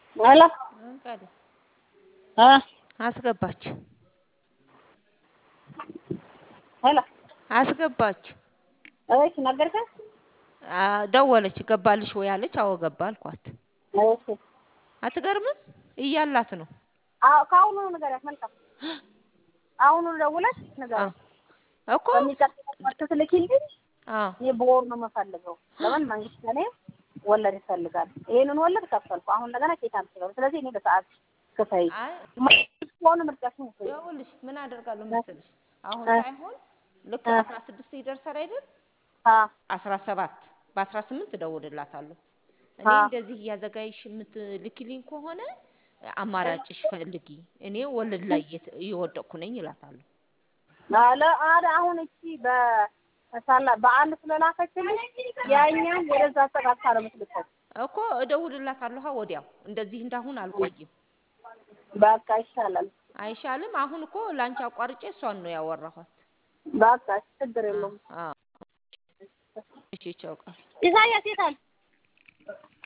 ሄሎ አንቃል እ አስገባች ሄሎ አስገባች እሺ ነገርከኝ? አ፣ ደወለች ገባልሽ ወይ አለች። አዎ ገባ አልኳት። እሺ አትገርምም? እያላት ነው አዎ ከአሁኑ ንገሪያት። መልካም አሁኑ ደውለሽ ንገሪያት። እኮ በሚቀጥለው ወር ትልኪልኝ። አ፣ እኔ በወር ነው የምፈልገው። ለምን መንግስት ለእኔ ወለድ ይፈልጋል። ይሄንን ወለድ ከፈልኩ። አሁን እንደገና ኬታ ምትገቡ። ስለዚህ እኔ በሰዓት ክፈይ አይ ከሆነ ምርጫሽን ውሰጂ። ይኸውልሽ ምን አደርጋለሁ መሰልሽ አሁን እ። ሳይሆን ልክ እ። አስራ ስድስት ይደርሳል አይደል? አ አስራ ሰባት በአስራ ስምንት እደውልላታለሁ። እኔ አ እንደዚህ እያዘጋጅሽ የምትልኪልኝ ከሆነ አማራጭሽ ፈልጊ፣ እኔ ወለድ ላይ እየተ- እየወደቅኩ ነኝ እላታለሁ። አለ አለ አሁን እቺ በሳላ በአንድ ስለላከችልኝ ያኛው ወደዛ አጠቃቅታ ነው የምትልከው። እኮ እደውልላታለሁ ወዲያው። እንደዚህ እንዳሁን አልቆይም። በቃ ይሻላል። አይሻልም? አሁን እኮ ላንቺ አቋርጬ እሷን ነው ያወራኋት። በቃ ችግር የለውም። አዎ እሺ፣ ቻው ቃል ኢሳያስ የት አለ?